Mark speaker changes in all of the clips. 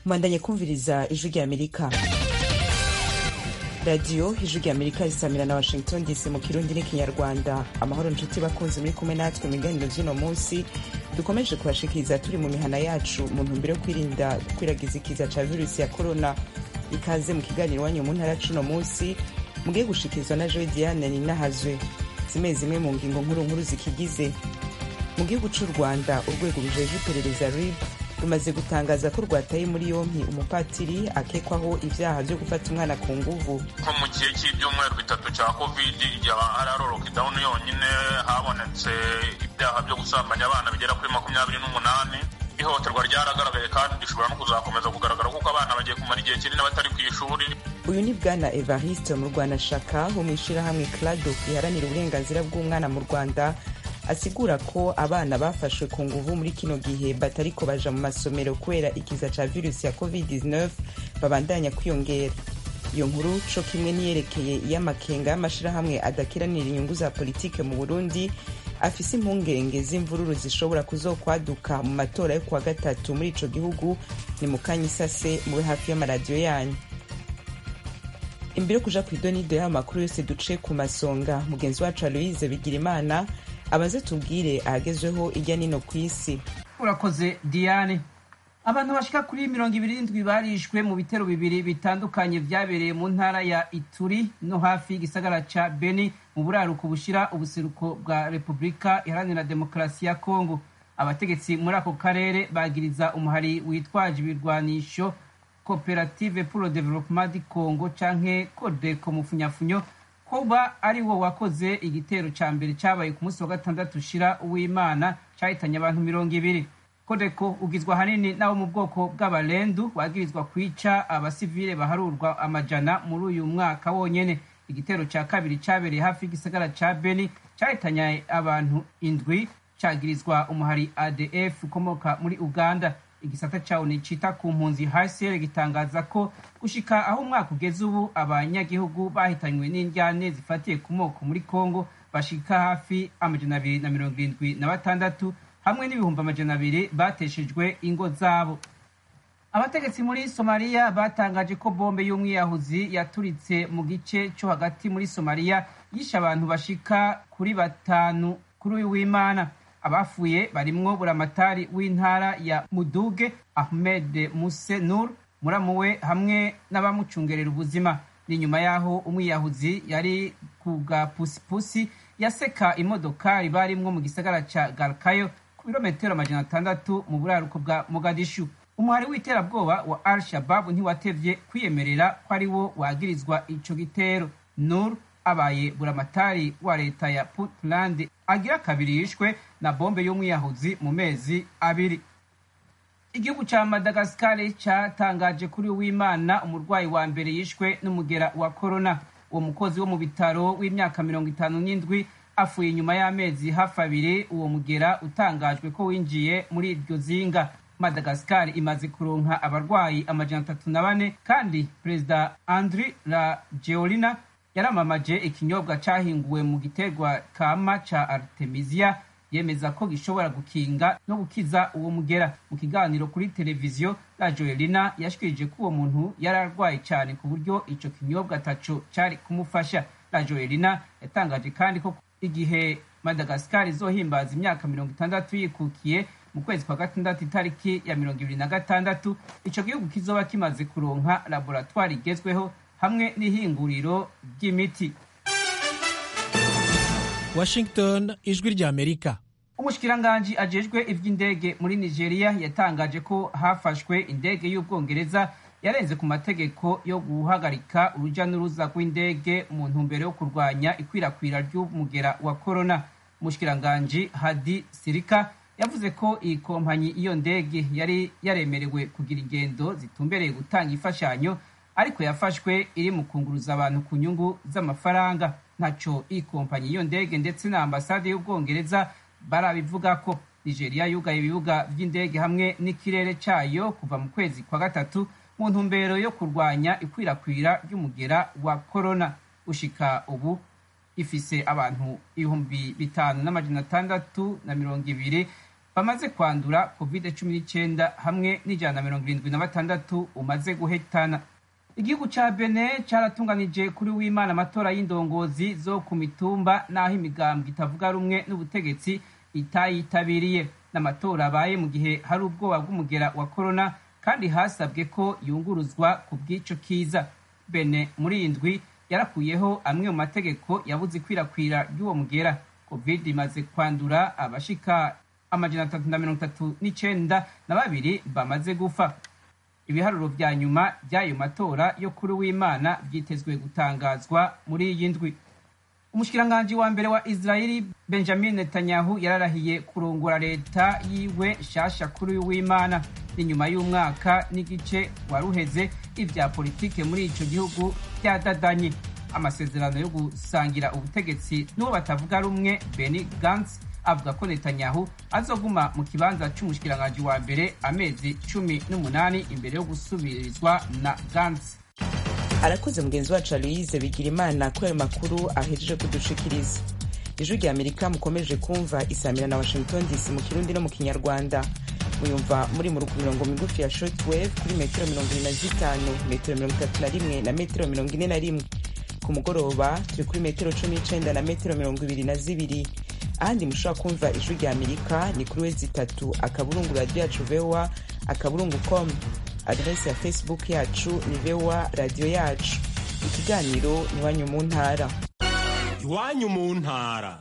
Speaker 1: mwandanye kumviriza ijwi rya amerika radiyo ijwi rya amerika risamira na washington dc mu kirundi n'ikinyarwanda amahoro nshuti bakunzi muri kumwe natwe mu biganiro vy'uno munsi dukomeje kubashikiriza turi mu mihana yacu mu ntumbero yo kwirinda gukwiragiza ikiza ca virusi ya korona ikaze mu kiganiro iwanyu mu ntara c'uno munsi mugiye gushikirizwa na joe diane ninahazwe zimwe zimwe mu ngingo nkuru nkuru zikigize mu gihugu c'u rwanda urwego rujejwe iperereza rib rumaze gutangaza ko rwataye muri yompi umupatiri akekwaho ivyaha vyo gufata umwana ku nguvu
Speaker 2: nko mu gihe cy'ibyumweru bitatu cya covid igihe hari ari lockdown yonyine habonetse ibyaha byo gusambanya abana bigera kuri makumyabiri n'umunani ihohoterwa ryaragaragaye kandi rishobora no kuzakomeza kugaragara kuko abana bagiye kumara igihe kinini batari ku ishuri
Speaker 1: uyu ni bwana evariste mu rwanashaka wo mw'ishirahamwe clado riharanira uburenganzira bw'umwana mu rwanda asigura ko abana bafashwe ku nguvu muri kino gihe batariko baja mu masomero kubera ikiza ca virusi ya covid-19 babandanya kwiyongera iyo nkuru co kimwe niyerekeye iy'amakenga y'amashirahamwe adakiranira inyungu za politike mu burundi afise impungenge z'imvururu zishobora kuzokwaduka mu matora yo kuwa gatatu muri ico gihugu ni mu kanya isase mube hafi y'amaradiyo yanyu imbere yo kuja kw'idonido y'ayo makuru yose duce ku masonga mugenzi wacu aloise bigirimana abaze tubwire ahagezweho irya nino ku isi
Speaker 3: urakoze diane abantu bashika kuri mirongo ibiri n'indwi barishwe mu bitero bibiri bitandukanye vyabereye mu ntara ya ituri no hafi y'igisagara ca beni mu buraruko bushira ubuseruko bwa repubulika iharanira demokarasi ya kongo abategetsi muri ako karere bagiriza umuhari witwaje ibirwanisho koperative pour le développement du congo canke kodeko mu funyafunyo kuba ari wo wakoze igitero ca mbere cabaye ku munsi wa gatandatu ushira uw'imana cahitanye abantu mirongo ibiri kodeko ugizwe ahanini n'abo mu bwoko bw'abarendu wagirizwa kwica abasivile baharurwa amajana muri uyu mwaka wonyene igitero ca kabiri cabereye hafi y'igisagara ca beni cahitanye abantu indwi cagirizwa umuhari adf ukomoka muri uganda igisata cawo cita ku mpunzi hcr gitangaza ko gushika aho umwaka ugeze ubu abanyagihugu bahitanywe n'indyane zifatiye ku moko muri congo bashika hafi amajana abiri na mirongo irindwi na batandatu hamwe n'ibihumbi amajana abiri bateshejwe ingo zabo abategetsi muri somaliya batangaje ko bombe y'umwiyahuzi yaturitse mu gice co hagati muri somaliya yishe abantu bashika kuri batanu kuri uyu w'imana abafuye barimwo buramatari w'intara ya muduge ahmed muse nur muramu we hamwe n'abamucungerera ubuzima ni nyuma y'aho umwiyahuzi yari ku gapusipusi yaseka imodokari barimwo mu gisagara ca galkayo ku birometero amajana atandatu mu buraruko bwa mogadishu umuhari w'iterabwoba wa al shababu ntiwatevye kwiyemerera ko ari wo wagirizwa ico gitero nur abaye buramatari wa leta ya puntland agira kabiri yishwe na bombe y'umwiyahuzi mu mezi abiri igihugu ca madagasikari catangaje kuri w'imana umurwayi wa mbere yishwe n'umugera wa korona uwo mukozi wo mu bitaro w'imyaka mirongo itanu n'indwi afuye inyuma y'amezi hafi abiri uwo mugera utangajwe ko winjiye muri iryo zinga madagasikari imaze kuronka abarwayi amajana atatu na bane kandi perezida andri la georina yaramamaje ikinyobwa cahinguwe mu giterwa kama ca artemisia yemeza ko gishobora gukinga no gukiza uwo mugera mu kiganiro kuri televiziyo la joelina yashikirije ko uwo muntu yari arwaye cyane ku buryo ico kinyobwa ataco cari kumufasha la joelina yatangaje kandi ko igihe madagasikari izohimbaza imyaka mirongo itandatu yikukiye mu kwezi kwa gatandatu itariki ya mirongo ibiri na gatandatu ico gihugu kizoba kimaze kuronka laboratwari igezweho hamwe n'ihinguriro ry'imiti
Speaker 4: washington ijwi rya amerika
Speaker 3: umushikiranganji ajejwe ivy'indege muri nigeria yatangaje ko hafashwe indege y'ubwongereza yarenze ku mategeko yo guhagarika uruja n'uruza rw'indege mu ntumbero yo kurwanya ikwirakwira ry'umugera wa korona umushikiranganji hadi sirika yavuze ko iyi kompanyi iyo ndege yari yaremerewe kugira ingendo zitumbereye gutanga imfashanyo ariko yafashwe iri mu kunguruza abantu ku nyungu z'amafaranga ntaco iyi kompanyi iyo ndege ndetse na ambasade y'ubwongereza barabivuga ko nigeria yugaye ibibuga vy'indege hamwe n'ikirere cayo kuva mu kwezi kwa gatatu mu ntumbero yo kurwanya ikwirakwira ry'umugera wa korona gushika ubu ifise abantu ibihumbi bitanu n'amajana atandatu na mirongo ibiri bamaze kwandura covid cumi n'icyenda hamwe n'ijana na mirongo irindwi na batandatu umaze guhetana igihugu ca bene caratunganije kuri w'imana amatora y'indongozi zo ku mitumba n'aho imigambwe itavuga rumwe n'ubutegetsi itayitabiriye n'amatora abaye mu gihe hari ubwoba bw'umugera wa korona kandi hasabwe ko yunguruzwa ku bw'ico kiza bene muri iyi ndwi yarakuyeho amwe mu mategeko yabuze ikwirakwira ry'uwo mugera covid imaze kwandura abashika amajana atatu na mirongo itatu n'icenda na babiri bamaze gufa ibiharuro vya nyuma by'ayo matora yo kuri w'imana byitezwe gutangazwa muri iyi ndwi umushikiranganji wa mbere wa israeli benjamin netanyahu yararahiye kurongora leta yiwe shasha kuri w'imana ni nyuma y'umwaka n'igice waruheze ivya politike muri ico gihugu byadadanye amasezerano yo gusangira ubutegetsi n'uwo batavuga rumwe beni gantz avuga ko netanyahu azoguma mu kibanza c'umushikiranganji wa mbere amezi cumi n'umunani imbere yo gusubirizwa na gantz
Speaker 1: arakoze mugenzi wacu aloyize bigira imana kuri ayo makuru ahejeje kudushikiriza ijwi rya amerika mukomeje kumva isamira na washington dc mu kirundi no mu kinyarwanda muyumva muri mu mirongo migufi ya shortwave kuri metero mirongo ine na zitanu metero mirongo itatu na rimwe na metero mirongo ine na rimwe ku mugoroba turi kuri metero cumi n'icenda na metero mirongo ibiri na zibiri ahandi mushobora kumva ijwi rya amerika ni kuri wezi itatu akaburungu radiyo yacu voa akaburungu com adresi ya facebook yacu ni voa radiyo yacu ikiganiro ni iwanyu mu ntara
Speaker 5: iwanyu mu ntara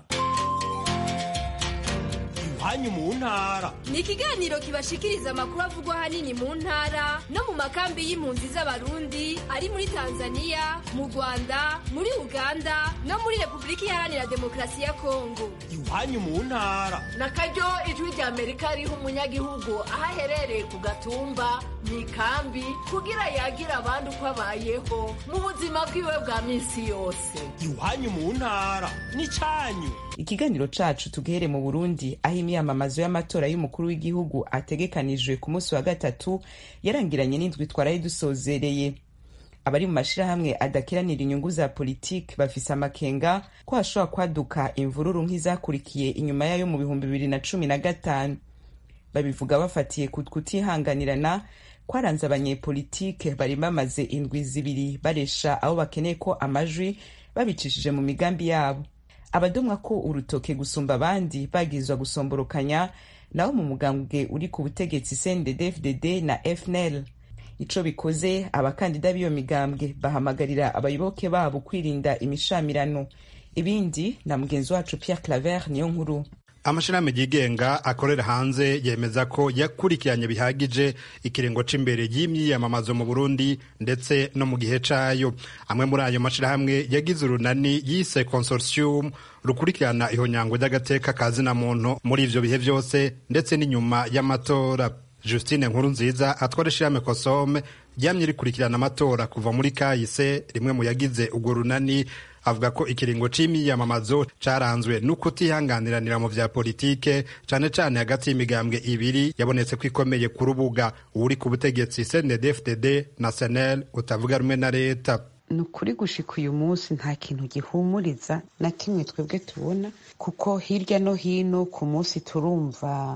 Speaker 5: iwanyu mu ntara
Speaker 6: ni ikiganiro kibashikiriza amakuru avugwa ahanini mu ntara no mu makambi y'impunzi z'abarundi ari muri tanzania mu rwanda muri uganda no muri repubulika iharanira demokarasi ya kongo
Speaker 5: iwanyu mu ntara
Speaker 7: na karyo ijwi rya amerika riha umunyagihugu aho aherereye ku gatumba mu ikambi kugira yagira abandi uko abayeho mu buzima bwiwe bwa minsi yose
Speaker 5: iwanyu mu ntara n'icanyu
Speaker 1: ikiganiro cacu tugihere mu burundi aho imyamamazo y'amatora y'umukuru w'igihugu ategekanijwe ku munsi wa gatatu yarangiranye n'indwi twaraye dusozereye abari mu mashirahamwe adakiranira inyungu za politiki bafise amakenga ko hashobora kwaduka imvururu nk'izakurikiye inyuma yayo mu bihumbi bibiri na cumi na gatanu babivuga bafatiye ku kutihanganirana kwaranze abanyepolitike bari bamaze indwi zibiri baresha abo bakeneye ko amajwi babicishije mu migambi yabo abadomwa ko urutoke gusumba abandi bagizwa gusomborokanya nabo mu mugambwe uri ku butegetsi cndd na fnl ico bikoze abakandida b'iyo migambwe bahamagarira abayoboke babo kwirinda imishamirano ibindi na mugenzi wacu pierre claver niyo nkuru
Speaker 8: amashirahamwe yigenga akorera hanze yemeza ko yakurikiranye bihagije ikiringo c'imbere y'imyiyamamazo mu Burundi ndetse no mu gihe cayo amwe muri ayo mashirahamwe yagize urunani yise consortium rukurikirana ihonyangwa ry'agateka ka zina muntu muri ivyo bihe vyose ndetse n'inyuma y'amatora Justine Nkuru nziza atwara ishirahamwe Kosome ryamye rikurikirana amatora kuva muri kahise rimwe mu yagize urwo runani avuga ko ikiringo c'imyiyamamazo caranzwe n'ukutihanganiranira mu vya politike cane cane hagati y'imigambwe ibiri yabonetse ko ikomeye ku rubuga uri ku butegetsi CNDD-FDD na SNL utavuga rumwe na leta
Speaker 9: ni ukuri gushika uyu munsi nta kintu gihumuriza na kimwe twebwe tubona kuko hirya no hino ku munsi turumva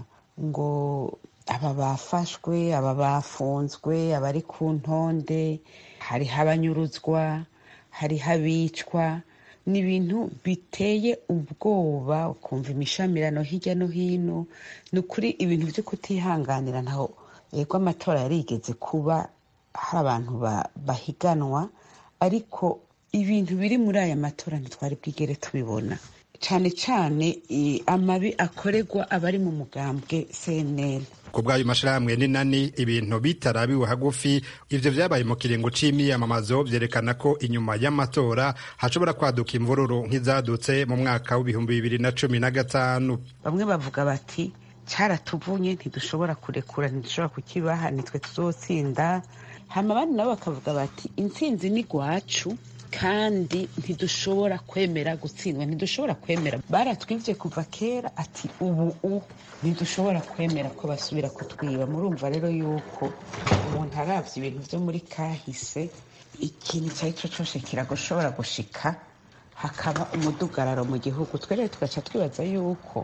Speaker 9: ngo aba bafashwe aba bafunzwe abari ku ntonde hariho abanyuruzwa hariho abicwa ni ibintu biteye ubwoba ukumva imishamirano hirya no hino ni ukuri ibintu byo kutihanganira ntaho yego amatora yarigeze kuba hari abantu bahiganwa ariko ibintu biri muri aya matora ntitwari bwigere tubibona cyane cyane amabi akorerwa abari mu mugambwe cnl
Speaker 8: ku bw'ayo mashirahamwe n'inani ibintu bitarabiwe hagufi ivyo vyabaye mu kiringo c'imyiyamamazo vyerekana ko inyuma y'amatora hashobora kwaduka imvururu nk'izadutse mu mwaka w'ibihumbi bibiri na cumi na gatanu
Speaker 9: bamwe bavuga bati caratuvunye ntidushobora kurekura ntidushobora kukibaha nitwe tuzotsinda hama abandi nabo bakavuga bati intsinzi ni gwacu kandi ntidushobora kwemera gutsindwa ntidushobora kwemera baratwivye kuva kera ati ubu u ntidushobora kwemera ko basubira kutwiba murumva rero yuko umuntu aravye ibintu vyo muri kahise ikintu icyo ari cyo cyose kiragushobora gushika hakaba umudugararo mu gihugu twe rero tugaca twibaza yuko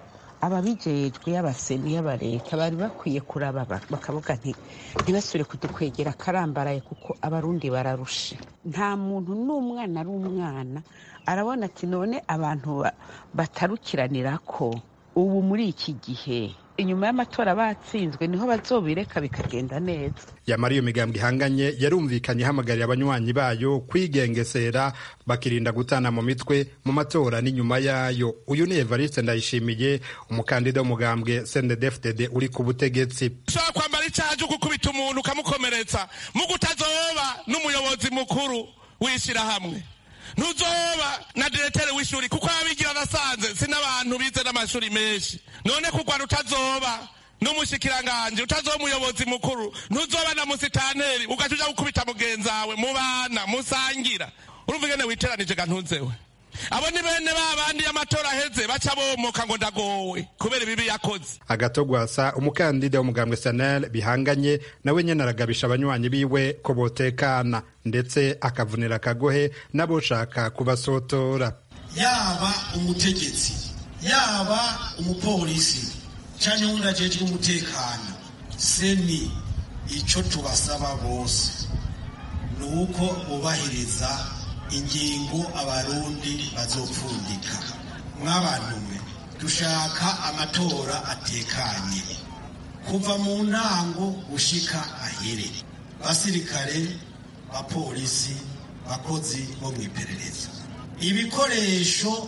Speaker 9: ababijejwe y'abaseni y'abareta bari bakwiye kuraba bakavuga nti ntibasubire kudukwegera akarambaraye kuko abarundi bararushe nta muntu n'umwana ari umwana arabona ati none abantu batarukiranira ko ubu muri iki gihe inyuma y'amatora batsinzwe niho bazobireka bikagenda neza
Speaker 8: yamara iyo migambwe ihanganye yarumvikanye ihamagarira abanywanyi bayo kwigengesera bakirinda gutana mu mitwe mu matora n'inyuma yayo uyu ni evariste ndayishimiye umukandida w'umugambwe sendedefdede uri ku butegetsi
Speaker 10: ushobora kwambara icyaha cyo gukubita umuntu ukamukomeretsa mu kutazoba n'umuyobozi mukuru w'ishyirahamwe ntuzoba na diretere w'ishuri kuko abigira arasanze si n'abantu bize n'amashuri menshi none kurwana utazoba n'umushikiranganje utazoba umuyobozi mukuru ntuzoba na musitanteri ugaca uja gukubita mugenzi wawe mubana musangira urumva ingene witeranije ga ntuzewe abo ni bene ba bandi y'amatora aheze baca bomoka ngo ndagowe kubera ibibi yakoze
Speaker 8: agatogwasa umukandida w'umugambwe sanel bihanganye nawe nyene aragabisha abanywanyi biwe ko botekana ndetse akavunira akagohe n'aboshaka kubasotora
Speaker 11: yaba umutegetsi yaba umupolisi canke wundi ajejwe umutekano seni ico tubasaba bose ni uko bubahiriza ingingo abarundi bazopfundika mwabantume dushaka amatora atekanye kuva mu ntango gushika ahere basirikare bapolisi bakozi bo mu iperereza ibikoresho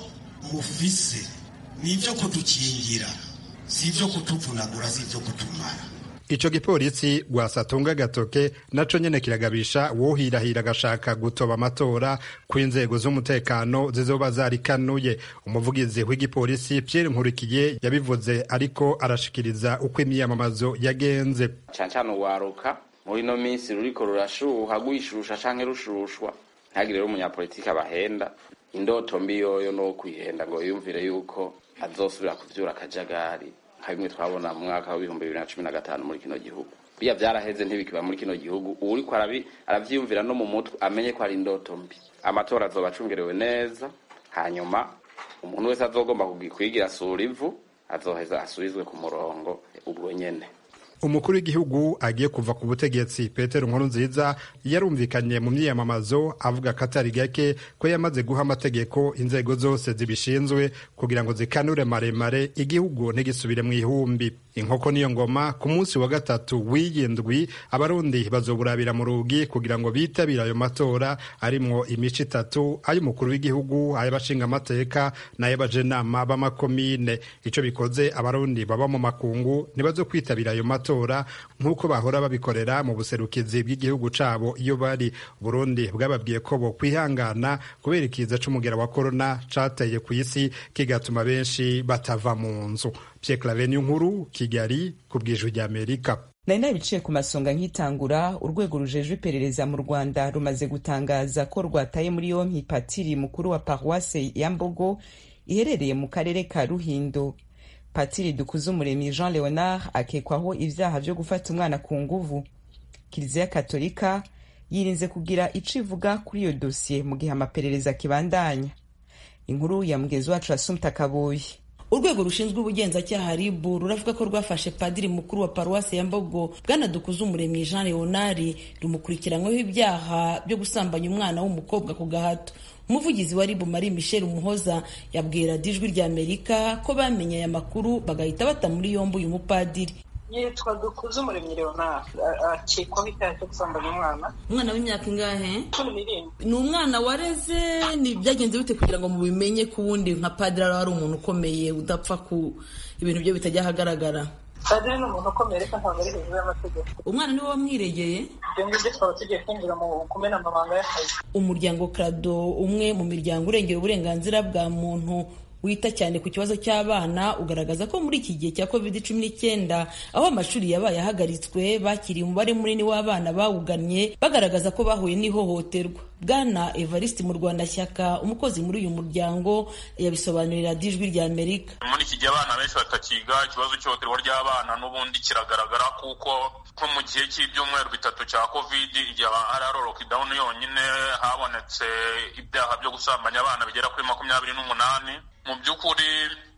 Speaker 11: mufise ni ibyo kudukingira si ibyo kutuvunagura si ibyo kutumara
Speaker 8: ico gipolisi gwasatunga agatoke naco nyene kiragabisha wohirahira agashaka gutoba amatora kw'inzego z'umutekano zizoba zarikanuye umuvugizi w'igipolisi Pierre Nkurikiye yabivuze ariko arashikiriza uko imyiyamamazo yagenze
Speaker 12: cane cane uwaruka muri ino minsi ruriko rurashuha rwishusha canke rushushwa ntihagire rero umunyapolitiki abahenda indoto mbi yoyo no kwihenda ngo yumvire yuko azosubira kuvyura akajagari nka bimwe twabona mu mwaka w'ibihumbi bibiri na cumi na gatanu muri kino gihugu biya vyaraheze ntibikiba muri kino gihugu uwuriko aravyiyumvira no mu mutwe amenye ko ari indoto mbi amatora azoba acungerewe neza hanyuma umuntu wese azogomba kwigira sura ivu azoheza asubizwe ku murongo ubwo nyene
Speaker 8: umukuru w'igihugu agiye kuva ku butegetsi petero nkurunziza yarumvikanye mu myiyamamazo avuga ko atari gake ko yamaze guha amategeko inzego zose zibishinzwe kugira ngo zikanure maremare igihugu ntigisubire mu ihumbi inkoko niyo ngoma ku munsi wa gatatu w'iyindwi abarundi bazoburabira mu rugi kugira ngo bitabire ayo matora arimwo imico itatu ay'umukuru w'igihugu ay'abashingamateka n'ay'abajenama b'amakomine ico bikoze abarundi baba mu makungu ntibazo kwitabira ayo matora nk'uko bahora babikorera mu buserukizi bw'igihugu cabo iyo bari burundi bwababwiye ko bo kwihangana kubera ikiza c'umugera wa korona cateye ku isi kigatuma benshi batava mu nzu Pierre Claver nkuru Kigali ku bw'ijwi ry'Amerika
Speaker 1: nari nabiciye ku masonga nk'itangura urwego rujejwe iperereza mu rwanda rumaze gutangaza ko rwataye muri yompi patiri mukuru wa paruwase ya mbogo iherereye mu karere ka ruhindo patiri dukuzumuremyi jean leonard akekwaho ibyaha byo gufata umwana ku nguvu kiliziya katolika yirinze kugira ico ivuga kuri iyo dosiye mu gihe amaperereza akibandanya inkuru ya mugezi wacu asumta kabuye
Speaker 13: urwego rushinzwe ubugenzacyaha ribu ruravuga ko rwafashe padiri mukuru wa paruwasi ya mbogo bwana dukuzumuremyi jean leonard rumukurikiranyweho ibyaha byo gusambanya umwana w'umukobwa ku gahato umuvugizi wa ribu marie michel umuhoza yabwira ijwi rya amerika ko bamenye aya makuru bagahita bata muri yombi uyu mupadiri
Speaker 14: yitwa dukuze umuremyi leonard akekwaho icyaha cyo gusambanya umwana
Speaker 13: umwana w'imyaka ingahe
Speaker 14: cumi n'irindwi
Speaker 13: ni umwana wareze ni byagenze bite kugira ngo mubimenye ko uwundi nka padiri ari umuntu ukomeye udapfa ku ibintu byo bitajya ahagaragara
Speaker 14: padiri ni umuntu ukomeye ariko ntabwo ari hejuru y'amategeko
Speaker 13: umwana niwe wamwiregeye
Speaker 14: ibyo ngibyo twaba tugiye kwinjira mu kumena amabanga y'akazi
Speaker 13: umuryango krado umwe mu miryango urengera uburenganzira bwa muntu wita cyane ku kibazo cy'abana ugaragaza ko muri iki gihe cya covid cumi n'icyenda aho amashuri yabaye ahagaritswe bakiriye umubare munini w'abana bawugannye bagaragaza ko bahuye n'ihohoterwa bwana evariste mu rwanda shyaka umukozi muri uyu muryango yabisobanurira ijwi rya amerika
Speaker 2: muri iki gihe abana benshi batakiga ikibazo cy'ihohoterwa ry'abana n'ubundi kiragaragara kuko nko mu gihe cy'ibyumweru bitatu cya covid igihe hari ari lockdown yonyine habonetse ibyaha byo gusambanya abana bigera kuri makumyabiri n'umunani mu by'ukuri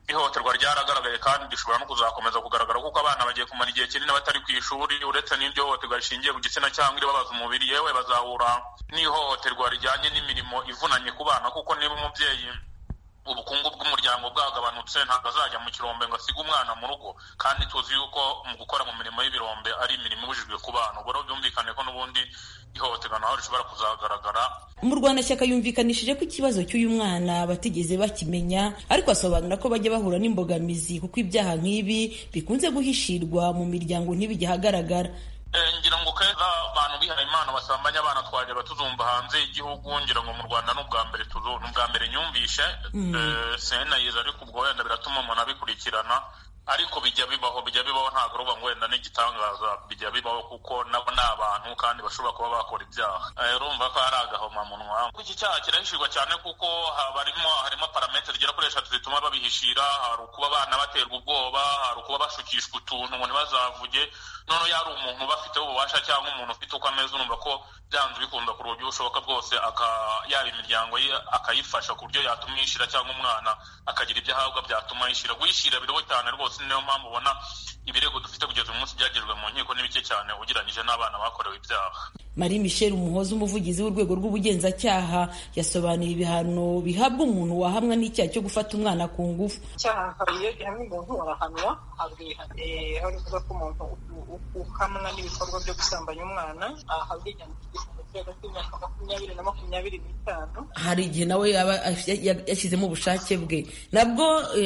Speaker 2: ihohoterwa ryaragaragaye kandi rishobora no kuzakomeza kugaragara kuko abana bagiye kumara igihe kinini batari ku ishuri uretse n'iryo hohoterwa rishingiye ku gitsina cyangwa iribabaza umubiri yewe bazahura n'ihohoterwa rijyanye n'imirimo ivunanye ku bana kuko niba umubyeyi ubukungu bw'umuryango bwagabanutse ntabwo azajya mu kirombe ngo asige umwana mu rugo kandi tuzi yuko mu gukora mu mirimo y'ibirombe ari imirimo ibujijwe ku bana ubwo rero byumvikane ko n'ubundi ihohoterwa naho rishobora kuzagaragara
Speaker 13: mu rwanda yumvikanishije ko ikibazo cy'uyu mwana batigeze bakimenya ariko asobanura ko bajya bahura n'imbogamizi kuko ibyaha nk'ibi bikunze guhishirwa mu miryango ntibijye ahagaragara
Speaker 2: ngira ngo keza abantu bihaye imana basambanya abana twajyaga tuzumva hanze y'igihugu ngira ngo mu rwanda ni ubwa mbere ni ubwa mbere nyumvishe senayiza ariko ubwo wenda biratuma umuntu abikurikirana ariko bijya bibaho bijya bibaho ntabwo ruba ngo wenda n'igitangaza bijya bibaho kuko nabo ni abantu kandi bashobora kuba bakora ibyaha urumva ko hari agahomamunwa iki cyaha kirahishirwa cyane kuko harimo harimo parametere zigera kuri eshatu zituma babihishira hari ukuba abana baterwa ubwoba hari ukuba bashukishwa utuntu ngo ntibazavuge noneho yari umuntu ubafiteho ububasha cyangwa umuntu ufite uko ameze urumva ko byanze bikunda ku buryo bushoboka bwose yaba imiryango ye akayifasha ku buryo yatuma yishyira cyangwa umwana akagira ibyo ahabwa byatuma yishyira guhishyira biriho cyane rwose niyo mpamvu ubona ibirego dufite kugeza uyu munsi byagejwe mu nkiko ni bike cyane ugereranyije n'abana bakorewe ibyaha
Speaker 13: marie michel umuhoza umuvugizi w'urwego rw'ubugenzacyaha yasobanuye ibihano bihabwa umuntu wahamwa n'icyaha cyo gufata umwana ku ngufu
Speaker 14: icyaha iyo gihamya umuntu arahanwa ahabwa ibihano aho bivuga ko umuntu uhamwa n'ibikorwa byo gusambanya umwana ahabwa igihano hagati y'imyaka makumyabiri na makumyabiri n'itanu
Speaker 13: hari igihe nawe yaba yashyizemo ubushake bwe nabwo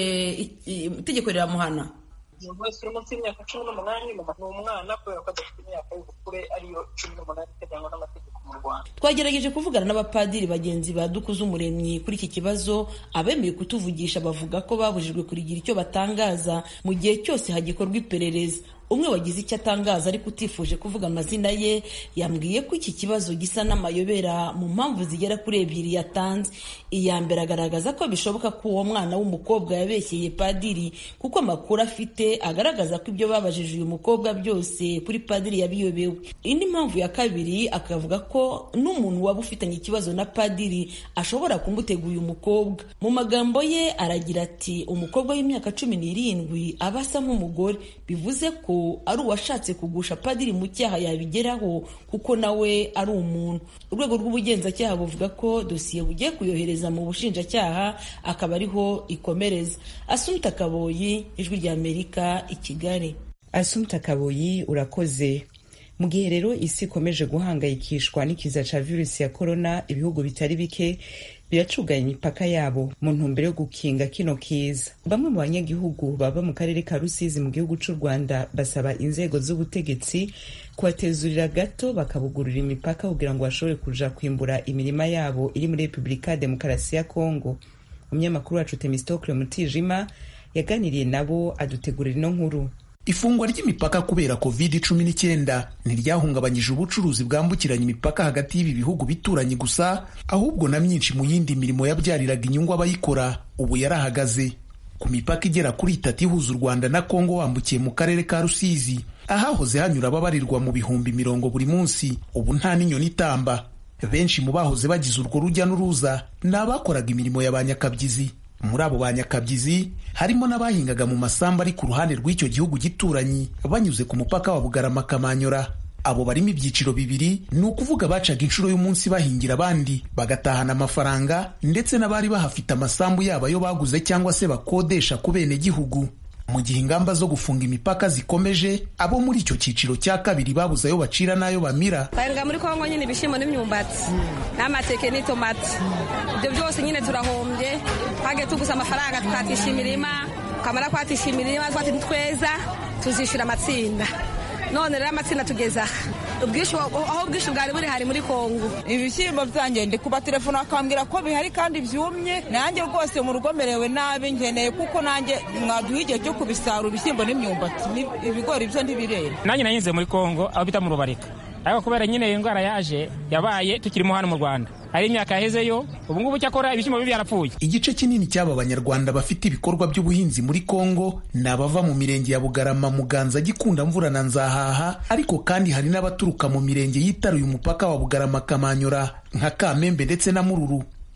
Speaker 13: itegeko riramuhana
Speaker 14: umuntu wese uri munsi y'imyaka cumi n'umunani ni umwana kubera ko adafite imyaka y'ubukure ariyo cumi n'umunani iteganywa n'amategeko mu rwanda
Speaker 13: twagerageje kuvugana n'abapadiri bagenzi ba dukuze umuremyi kuri iki kibazo abemeye kutuvugisha bavuga ko babujijwe kurigira icyo batangaza mu gihe cyose hagikorwa iperereza umwe wagize icyo atangaza ariko utifuje kuvuga amazina ye yambwiye ko iki kibazo gisa n'amayobera mu mpamvu zigera kuri ebyiri yatanze iya mbere agaragaza ko bishoboka ko uwo mwana w'umukobwa yabeshyeye padiri kuko amakuru afite agaragaza ko ibyo babajije uyu mukobwa byose kuri padiri yabiyobewe indi mpamvu ya kabiri akavuga ko n'umuntu waba ufitanye ikibazo na padiri ashobora kumutega uyu mukobwa mu magambo ye aragira ati umukobwa w'imyaka cumi n'irindwi aba asa nk'umugore bivuze ko ari uwashatse kugusha padiri mu cyaha yabigeraho kuko nawe ari umuntu urwego rw'ubugenzacyaha buvuga ko dosiye bugiye kuyohereza mu bushinjacyaha akaba ariho ikomereza asumta kaboyi ijwi ry'amerika i kigali
Speaker 1: asumta kaboyi urakoze mu gihe rero isi ikomeje guhangayikishwa n'ikiza ca virusi ya korona ibihugu bitari bike biracuganya imipaka yabo mu ntumbero yo gukinga kino kiza bamwe mu banyagihugu baba mu karere ka rusizi mu gihugu c'u rwanda basaba inzego z'ubutegetsi kubatezurira gato bakabugurura imipaka kugira ngo bashobore kuja kwimbura imirima yabo iri muri repubulika ya demokarasi ya kongo umunyamakuru wacu temistokle mutijima yaganiriye nabo adutegurira ino nkuru
Speaker 15: ifungwa ry'imipaka kubera covid cumi n'icyenda ntiryahungabanyije ubucuruzi bwambukiranya imipaka hagati y'ibi bihugu bituranye gusa ahubwo na myinshi mu yindi mirimo yabyariraga inyungu abayikora ubu yarahagaze ku mipaka igera kuri itatu ihuza u rwanda na kongo wambukiye mu karere ka rusizi ahahoze hanyura ababarirwa mu bihumbi mirongo buri munsi ubu nta n'inyoni itamba benshi mu bahoze bagize urwo rujya n'uruza ni abakoraga imirimo ya ba nyakabyizi muri abo ba nyakabyizi harimo n'abahingaga mu masambu ari ku ruhande rw'icyo gihugu gituranyi banyuze ku mupaka wa bugarama kamanyora abo barimo ibyiciro bibiri ni ukuvuga bacaga inshuro y'umunsi bahingira abandi bagatahana amafaranga ndetse n'abari bahafite amasambu yabo ayo baguze cyangwa se bakodesha ku bene gihugu mu gihe ingamba zo gufunga imipaka zikomeje abo muri icyo cyiciro cya kabiri babuze ayo bacira n'ayo bamira
Speaker 16: twahinga muri kongo nyine ibishyimbo n'imyumbati n'amateke n'itomati ibyo byose nyine turahombye twagiye tuguza amafaranga tukatisha imirima twamara kwatisha imirima twati tweza tuzishyura amatsinda none rero amatsinda tugeza aho ubwishyu bwari buri hari muri kongo
Speaker 17: ibishyimbo byanjye ndi kuba telefone akambwira ko bihari kandi byumye nanjye rwose mu rugo merewe nabi nkeneye kuko nanjye mwaduha igihe cyo kubisarura ibishyimbo n'imyumbati ibigori byo ntibirera
Speaker 18: nanjye nahinze muri kongo aho bita mu rubarika ariko kubera nyine iyi ndwara yaje yabaye tukirimo hano mu rwanda hari imyaka yahezeyo ubu ngubu cyakora ibishyimbo bibi byarapfuye
Speaker 15: igice kinini cy'aba banyarwanda bafite ibikorwa by'ubuhinzi muri kongo ni abava mu mirenge ya bugarama muganza gikunda mvura na nzahaha ariko kandi hari n'abaturuka mu mirenge yitaruye umupaka wa bugarama kamanyura nka kamembe ndetse na mururu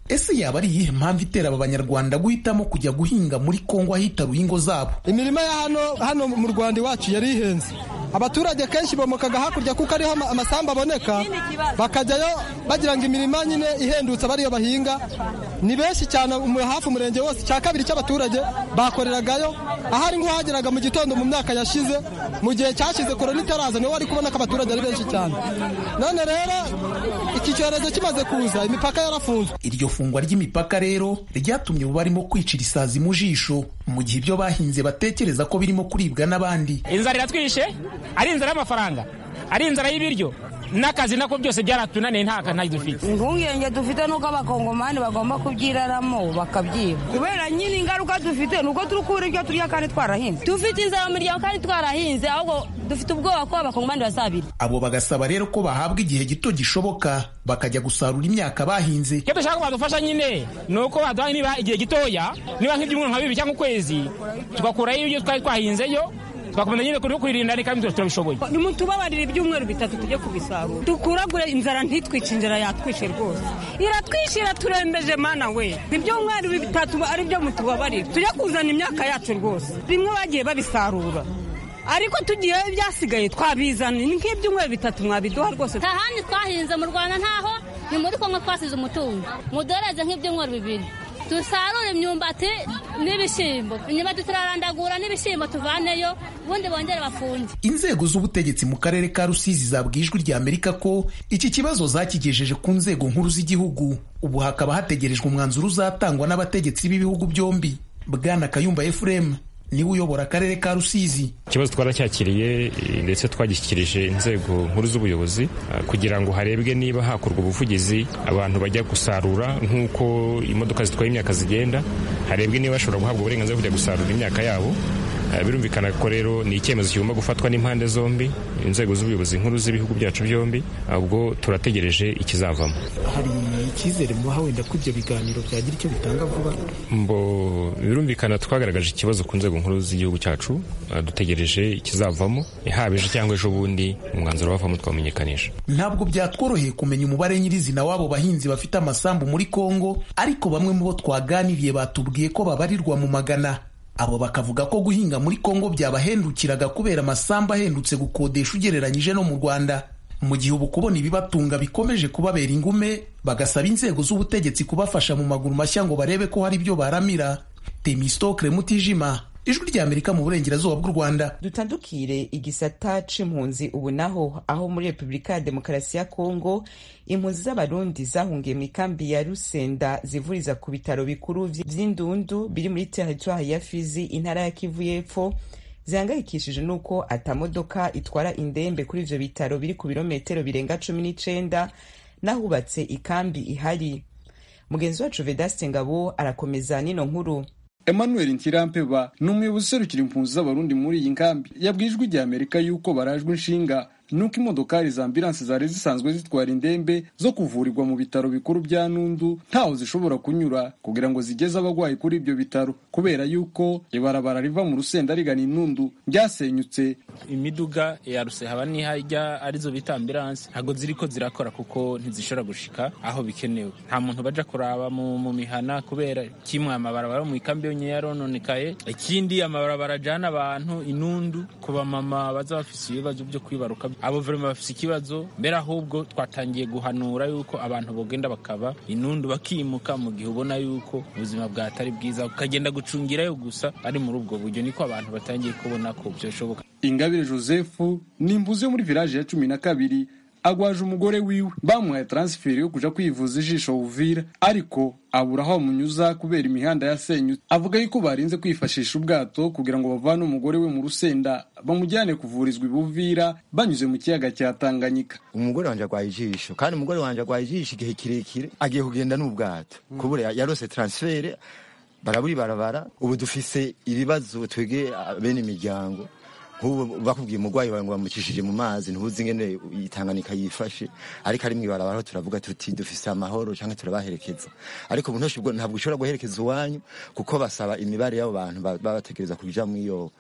Speaker 15: ese yaba ari iyihe mpamvu itera aba banyarwanda guhitamo kujya guhinga muri kongo ahitaruye ingo zabo
Speaker 19: imirima ya hano hano mu rwanda iwacu yari ihenze abaturage kenshi bomokaga hakurya kuko ariho amasambu aboneka bakajyayo bagira ngo imirima nyine ihendutse abariyo bahinga ni benshi cyane hafi umurenge wose cya kabiri cy'abaturage bakoreragayo ahari nk'uhageraga mu gitondo mu myaka yashize mu gihe cyashize korona itaraza niho wari kubona ko abaturage ari benshi cyane none rero iki cyorezo kimaze kuza imipaka yarafunzwe
Speaker 15: iryo fungwa ry'imipaka rero ryatumye ubu barimo kwicira isazi mu jisho mu gihe ibyo bahinze batekereza ko birimo kuribwa n'abandi
Speaker 18: inzara iratwishe ari inzara y'amafaranga ari inzara y'ibiryo n'akazi nako byose byaratunaniye nta kantu dufite
Speaker 20: impungenge dufite nuko abakongomani bagomba kubyiraramo bakabyiba kubera nyine ingaruka dufite nuko turi kubura ibyo turya kandi twarahinze
Speaker 21: dufite inzara mu miryango kandi twarahinze ahubwo dufite ubwoba ko abakongomani bazabira
Speaker 15: abo bagasaba rero ko bahabwa igihe gito gishoboka bakajya gusarura imyaka bahinze
Speaker 18: icyo dushaka ko badufasha nyine ni uko baduha niba igihe gitoya niba nk'ibyumweru nka bibiri cyangwa ukwezi tugakurayo ibyo twari twahinzeyo twakomeza nyine kuri kwirinda kandi turabishoboye
Speaker 20: nimutubabarire ibyumweru bitatu tujye kubisarura dukuragure inzara ntitwice inzara yatwishe rwose iratwishe iraturembeje mana we ibyumweru bitatu ari byo mutubabarire tujye kuzana imyaka yacu rwose bimwe bagiye babisarura ariko tugiye ibyasigaye twabizana ni nk'ibyumweru bitatu mwabiduha rwose
Speaker 21: nta handi twahinze mu rwanda ntaho ni muri kongo twasize umutungo mudoreze nk'ibyumweru bibiri dusarure imyumbati n'ibishyimbo imyumbati turarandagura n'ibishyimbo tuvaneyo ubundi bongere bafunge
Speaker 15: inzego z'ubutegetsi mu karere ka rusizi zabwiye ijwi rya amerika ko iki kibazo zakigejeje ku nzego nkuru z'igihugu ubu hakaba hategerejwe umwanzuro uzatangwa n'abategetsi b'ibihugu byombi bwana kayumba efuremu niwe uyobora akarere ka rusizi
Speaker 22: ikibazo twaracyakiriye ndetse twagishyikirije inzego nkuru z'ubuyobozi kugira ngo harebwe niba hakorwa ubuvugizi abantu bajya gusarura nk'uko imodoka zitwaye imyaka zigenda harebwe niba bashobora guhabwa uburenganzira bwo kujya gusarura imyaka yabo birumvikana ko rero ni icyemezo kigomba gufatwa n'impande zombi inzego z'ubuyobozi nkuru z'ibihugu byacu byombi ubwo turategereje ikizavamo
Speaker 15: hari icyizere mubaha wenda ko ibyo biganiro byagira icyo bitanga vuba
Speaker 22: mbo birumvikana twagaragaje ikibazo ku nzego nkuru z'igihugu cyacu dutegereje ikizavamo haba ejo cyangwa ejo bundi umwanzuro wavamo twamenyekanisha
Speaker 15: ntabwo byatworoheye kumenya umubare nyirizina w'abo bahinzi bafite amasambu muri kongo ariko bamwe mu bo twaganiriye batubwiye ko babarirwa mu magana abo bakavuga ko guhinga muri kongo byabahendukiraga kubera amasambu ahendutse gukodesha ugereranyije no mu rwanda mu gihe ubu kubona ibibatunga bikomeje kubabera ingume bagasaba inzego z'ubutegetsi kubafasha mu maguru mashya ngo barebe ko hari ibyo baramira temistokre mutijima ijwi ry'amerika mu burengerazuba bw'u rwanda
Speaker 1: dutandukire igisata c'impunzi ubu naho aho muri repubulika ya demokarasi ya kongo impunzi z'abarundi zahungiye mu ikambi ya rusenda zivuriza ku bitaro bikuru vy'indundu biri muri teritwari ya fizi intara ya kivu y'epfo zihangayikishije n'uko atamodoka itwara indembe kuri ivyo bitaro biri ku birometero birenga cumi n'icenda n'ahubatse ikambi ihari mugenzi wacu vedaste ngabo arakomeza n'ino nkuru
Speaker 23: emmanuel ntirampeba ni umuyobozi userukira impunzi z'abarundi muri iyi nkambi yabwiye ijwi rya amerika yuko barajwe inshinga nuko imodokari za ambulanse zari zisanzwe zitwara indembe zo kuvurirwa mu bitaro bikuru bya nundu ntaho zishobora kunyura kugira ngo zigeze abarwayi kuri ibyo bitaro kubera yuko ibarabara riva mu rusenda rigana inundu ryasenyutse
Speaker 24: imiduga ya rusehaba n'ihajya arizo bita ambulanse ntabwo ziriko zirakora kuko ntizishobora gushika aho bikenewe nta muntu baja kuraba mu, mu mihana kubera kimwe amabarabara yo mu ikambi yonyine yarononekaye ikindi amabarabara ajana abantu inundu ku bamama baza bafise ibibazo byo kwibaruka abo verima bafise ikibazo mbere ahubwo twatangiye guhanura yuko abantu bogenda bakaba inundu bakimuka mu gihe ubona yuko ubuzima bwatari bwiza ukagenda gucungirayo gusa ari muri ubwo buryo niko abantu batangiye kubona ko byashoboka
Speaker 23: ingabire joseph ni imbuzi yo muri village ya cumi na kabiri agwaje umugore wiwe bamuhaye transferi yo kuja kwivuza ijisho uvira ariko abura aho bamunyuza kubera imihanda yasenyutse avuga yuko barinze kwifashisha ubwato kugira ngo bavane umugore we mu rusenda bamujyane kuvurizwa ibuvira banyuze mu kiyaga cya tanganyika
Speaker 25: umugore wanje agwaye ijisho kandi umugore wanje agwaye ijisho igihe kirekire agiye kugenda n'ubwato kubura yarose transfere barabura barabara ubu dufise ibibazo twege bene imiryango nk'ubu bakubwiye umurwayi wawe ngo bamukishije mu mazi ntuzi ingene itanganika yifashe ariko ari mw'ibarabara turavuga tuti dufise amahoro cyangwa turabaherekeza ariko ubu ntabwo ushobora guherekeza iwanyu kuko basaba imibare y'abo bantu baba bategereza kuja mw'iyo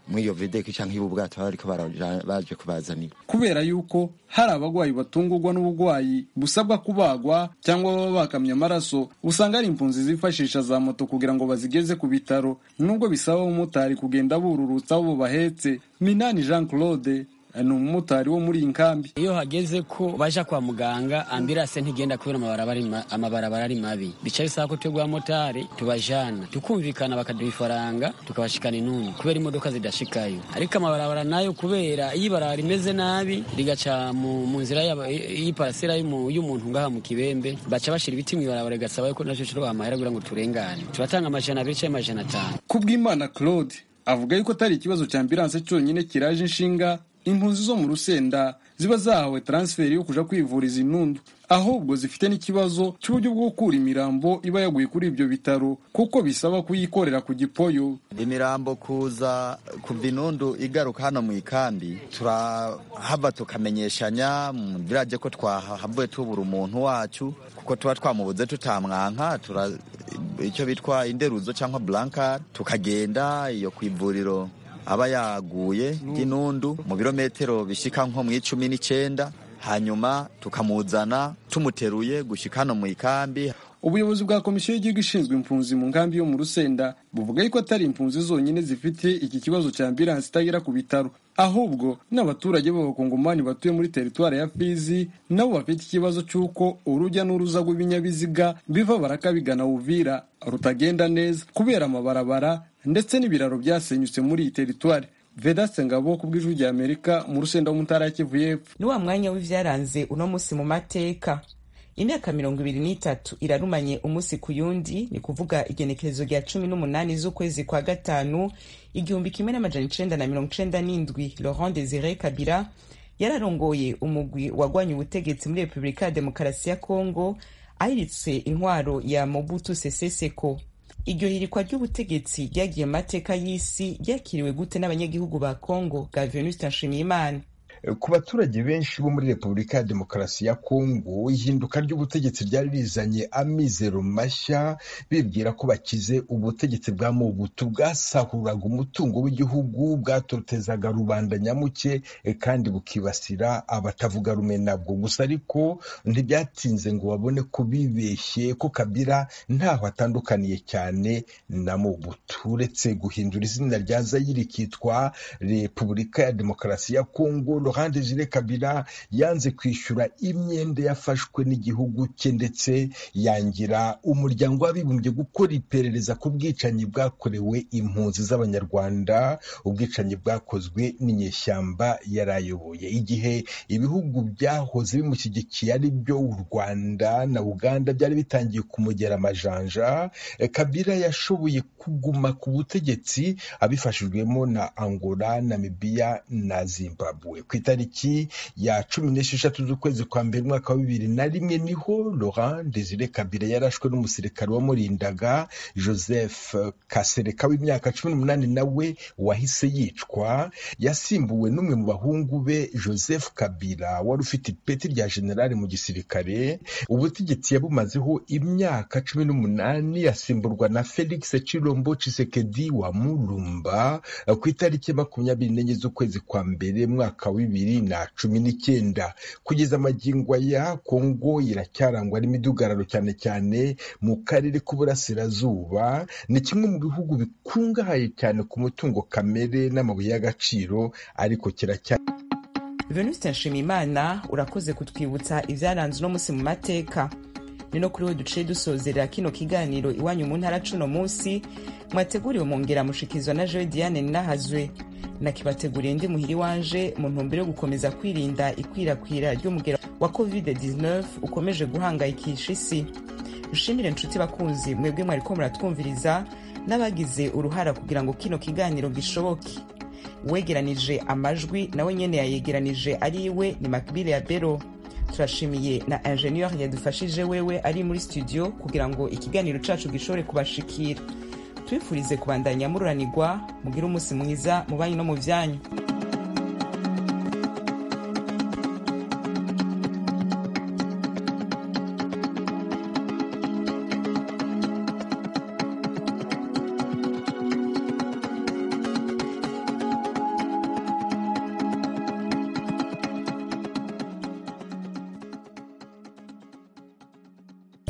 Speaker 25: muri iyo vedeki cyangwa ibu bwato baba bariko baraja- baje kubazanira
Speaker 23: kubera yuko hari abagwayi batungurwa n'uburwayi busabwa kubagwa cyangwa baba bakamye amaraso usanga hari impunzi zifashisha za moto kugira ngo bazigeze ku bitaro nubwo bisaba abamotari kugenda bururutsa abo bahetse minani jean claude ni umumotari wo muri iyi nkambi
Speaker 3: iyo hageze ko baja kwa muganga ambirase ntigenda kubera amabarabara ari ma- amabarabara ari mabi bica bisaba ko twebwe abamotari tubajana tukumvikana bakaduha ifaranga tukabashikana intuntu kubera imodoka zidashikayo ariko amabarabara nayo kubera iyo ibarabara rimeze nabi rigaca mu, mu nzira y'aba- y'iparasera y'umu- y'umuntu ngaha mu kibembe baca bashira ibiti mw'ibarabara bigasaba yuko naco cyo amahera kugira ngo turengane turatanga amajana abiri canke amajana atanu
Speaker 23: kubw'imana claude avuga yuko atari ikibazo cya ambilanse cyonyine kiraje inshinga impunzi zo mu rusenda ziba zahawe transferi yo kuja kwivuriza inundu ahubwo zifite n'ikibazo cy'uburyo bwo gukura imirambo iba yaguye kuri ibyo bitaro kuko bisaba kuyikorera ku gipoyo
Speaker 25: imirambo kuza kuva inundu igaruka hano mu ikambi turahava tukamenyeshanya mu biraje ko twahavuye tubura umuntu wacu kuko tuba twamubuze tutamwanka tura icyo bitwa inderuzo cyangwa blankar tukagenda iyo ku ivuriro aba yaguye ry'inundu mu birometero bishyika nko mu icumi n'icyenda hanyuma tukamuzana tumuteruye gushyika hano mu ikambi
Speaker 23: ubuyobozi bwa komisiyo y'igihugu ishinzwe impunzi mu nkambi yo mu rusenda buvuga yuko atari impunzi zonyine zifite iki kibazo cya ambilansi itagera ku bitaro ahubwo n'abaturage b'abakongomani batuye muri teritwari ya fizi nabo bafite ikibazo cy'uko urujya n'uruza rw'ibinyabiziga biva baraka bigana uvira rutagenda neza kubera amabarabara ndetse n'ibiraro byasenyutse muri iyi teritwari vedaste ngabo ku bw'ijwi rya amerika mu rusenda w'umutara ya kivu y'epfo
Speaker 1: ni wa mwanya w'ivyaranze uno musi mu mateka imyaka mirongo ibiri n'itatu irarumanye umunsi ku yundi ni kuvuga igenekerezo rya cumi n'umunani z'ukwezi kwa gatanu igihumbi kimwe n'amajana icenda na mirongo icenda n'indwi laurent desire kabira yararongoye umugwi wagwanye ubutegetsi muri repubulika ya demokarasi ya kongo ahiritse intwaro ya mobutu sese seko iryo hirikwa ry'ubutegetsi ryagiye mu mateka y'isi ryakiriwe gute n'abanyagihugu ba kongo bwa venuste nshimiyimana
Speaker 4: ku baturage benshi bo muri repubulika ya demokarasi ya kongo ihinduka ry'ubutegetsi ryari rizanye amizero mashya bibwira ko bakize ubutegetsi bwa mobutu bwasahuraga umutungo w'igihugu bwatotezaga rubanda nyamuke eh, kandi bukibasira abatavuga rumwe nabwo gusa ariko ntibyatinze ngo babone ko bibeshye ko kabira ntaho atandukaniye cyane na mobutu uretse guhindura izina rya zayiri rikitwa repubulika ya demokarasi ya kongo laurent desire kabila yanze kwishyura imyenda yafashwe n'igihugu cye ndetse yangira umuryango w'abibumbye gukora iperereza ku bwicanyi bwakorewe impunzi z'abanyarwanda ubwicanyi bwakozwe n'inyeshyamba yari ayoboye igihe ibihugu byahoze bimushyigikiye ari byo u rwanda na uganda byari bitangiye kumugera amajanja eh, kabila yashoboye kuguma ku butegetsi abifashijwemo na angola namibiya na zimbabwe ku itariki ya cumi n'esheshatu z'ukwezi kwa mbere umwaka wa bibiri na rimwe niho laurent desire kabila yarashwe n'umusirikare wamurindaga joseph kasereka w'imyaka cumi n'umunani nawe wahise yicwa yasimbuwe n'umwe mu bahungu be joseph kabila wari ufite ipeti rya generali mu gisirikare ubutegetsi yabumazeho imyaka cumi n'umunani yasimburwa na felix chilombo chisekedi wa mulumba ku itariki ya makumyabiri n'enye z'ukwezi kwa mbere mwaka wa bibiri na cumi n'icyenda kugeza amagingo aya kongo iracyarangwa n'imidugararo cyane cyane mu karere k'uburasirazuba ni kimwe mu bihugu bikungahaye cyane ku mutungo kamere n'amabuye y'agaciro ariko kiracyari
Speaker 1: venuste nshimiyimana urakoze kutwibutsa ibyaranze uno munsi mu mateka ni no kuri we duciye dusozerera kino kiganiro iwanyu mu ntara cuno munsi mwateguriwe mongera mushikizwa na joe diane ninahazwe nakibateguriye ndi muhiri wanje mu ntumbero yo gukomeza kwirinda ikwirakwira ry'umugero wa covid-19 ukomeje guhangayikisha isi dushimire inshuti bakunzi mwebwe mwariko muratwumviriza n'abagize uruhara kugira ngo kino kiganiro gishoboke uwegeranije amajwi nawe nyene yayegeranije ari iwe ni makbile ya bero turashimiye na ingenieur yadufashije wewe ari muri studio kugira ngo ikiganiro cacu gishobore kubashikira twifurize kubandanya mururanirwa mugire umunsi mwiza mu banyu no mu vyanyu